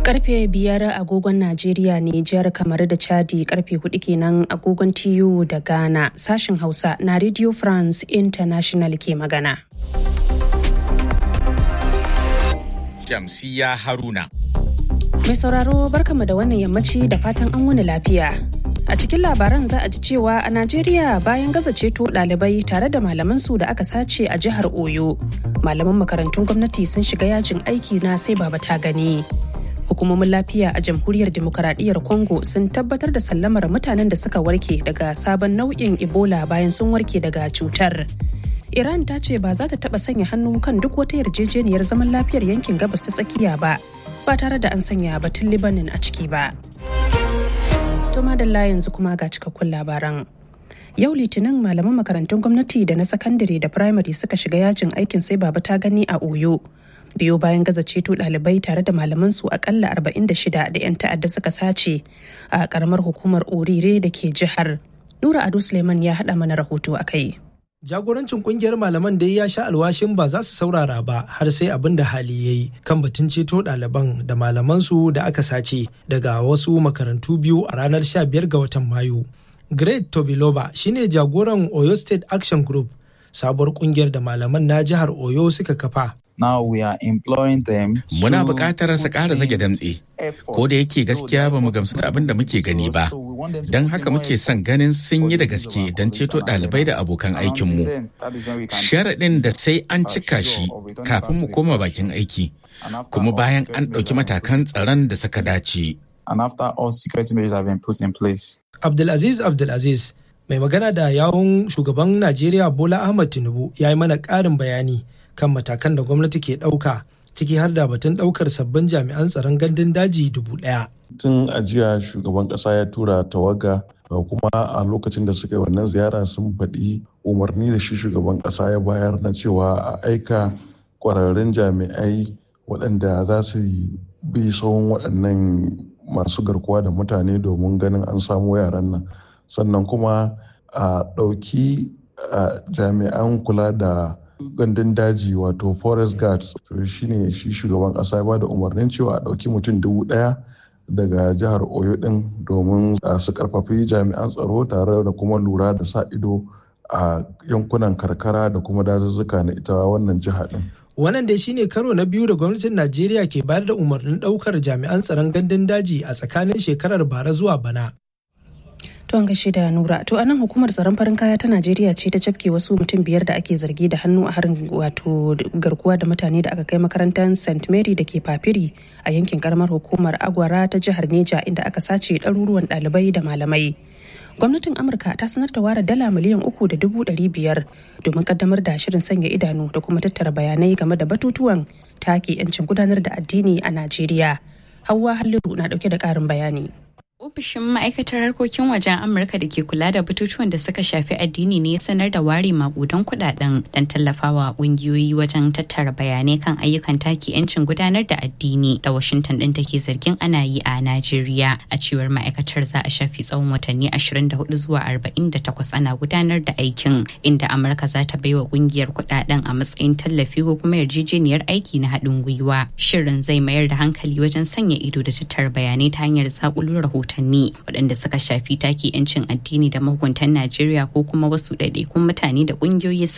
Karfe biyar agogon Najeriya Nijar kamar da Chadi karfe hudu kenan agogon TU da Ghana sashen Hausa na Radio France International ke magana. Shamsiya Haruna. Mai sauraro barkama da wannan yammaci da fatan an wani lafiya. A cikin labaran za a ji cewa a Najeriya bayan gaza ceto ɗalibai tare da malamansu da aka sace a jihar Oyo. Malaman makarantun gwamnati sun shiga yajin aiki na sai baba ta gani. Hukumomin lafiya a jamhuriyar demokaradiyyar Congo sun tabbatar da sallamar mutanen da suka warke daga sabon nau'in Ebola bayan sun warke daga cutar. Iran ta ce ba za ta taɓa sanya hannu kan duk wata yarjejeniyar zaman lafiyar yankin gabas ta tsakiya ba, ba tare da an sanya batun Libanin a ciki ba. To madalla yanzu kuma ga cikakkun labaran. Yau Litinin malaman makarantun gwamnati da na sakandare da firamare suka shiga yajin aikin sai baba ta gani a Oyo. Biyo bayan gaza ceto ɗalibai tare da malamansu akalla 46 da 'yan ta'adda suka sace a karamar hukumar Orire da ke jihar. Nura Ado Suleiman ya haɗa mana rahoto a kai. jagorancin kungiyar malaman da ya sha alwashin ba za su saurara ba har sai abin da hali ya yi kan batun ceto ɗaliban da malamansu da aka sace daga wasu makarantu biyu a ranar 15 ga watan mayu great tobiloba shine jagoran oyo state action group sabuwar kungiyar da malaman na jihar oyo suka kafa Now we are employing them. Muna buƙatar su ƙara zage damtse, ko da yake gaskiya ba mu gamsu da abin da muke gani ba. Don haka muke son ganin sun yi da gaske don ceto ɗalibai da abokan aikinmu. Sharaɗin da sai an cika shi kafin mu koma bakin aiki, kuma bayan an ɗauki matakan tsaron da suka dace. And after all security measures have been put in place. Abdulaziz Abdulaziz mai magana da yawun shugaban Najeriya Bola Ahmad Tinubu ya yi mana ƙarin bayani kan matakan da gwamnati ke ɗauka ciki har da batun ɗaukar sabbin jami'an tsaron gandun daji dubu ɗaya. Tun ajiya shugaban ƙasa ya tura tawaga kuma a lokacin da suka yi wannan ziyara sun faɗi umarni da shi shugaban ƙasa ya bayar na cewa a aika ƙwararrun jami'ai waɗanda za su bi tsawon waɗannan masu garkuwa da mutane domin ganin an samu yaran nan sannan kuma a ɗauki jami'an kula da gandun daji wato forest guards to shine shi shugaban kasa ya bada umarnin cewa a ɗauki mutum dubu ɗaya daga jihar oyo ɗin domin su karfafi jami'an tsaro tare da kuma lura da sa ido a yankunan karkara da kuma dazuzzuka na ita wannan jiha ɗin. wannan dai shine karo na biyu da gwamnatin najeriya ke bayar da umarnin ɗaukar jami'an tsaron gandun daji a tsakanin shekarar bara zuwa bana To an gaishe da Nura. To anan hukumar tsaron farin kaya ta Najeriya ce ta cafke wasu mutum biyar da ake zargi da hannu a harin wato garkuwa da mutane da aka kai makarantar St. Mary da ke Papiri a yankin karamar hukumar Agwara ta jihar Neja inda aka sace ɗaruruwan ɗalibai da malamai. Gwamnatin Amurka ta sanar da ware dala miliyan uku da dubu ɗari biyar domin kaddamar da shirin sanya idanu da kuma tattara bayanai game da batutuwan take 'yancin gudanar da addini a Najeriya. Hauwa Halliru na ɗauke da ƙarin bayani. Ofishin ma'aikatar harkokin wajen Amurka da ke kula da batutuwan da suka shafi addini ne sanar da ware makudan kudaden don tallafawa kungiyoyi wajen tattara bayanai kan ayyukan taki 'yancin gudanar da addini da Washington din take zargin ana yi a Najeriya. A cewar ma'aikatar za a shafi tsawon watanni 24 zuwa 48 ana gudanar da aikin inda Amurka za ta baiwa kungiyar kudaden a matsayin tallafi ko kuma yarjejeniyar aiki na haɗin gwiwa. Shirin zai mayar da hankali wajen sanya ido da tattara bayanai ta hanyar zakulo rahoton rahotanni waɗanda suka shafi take 'yancin addini da mahukuntan Najeriya ko kuma wasu ɗaiɗaikun mutane da ƙungiyoyi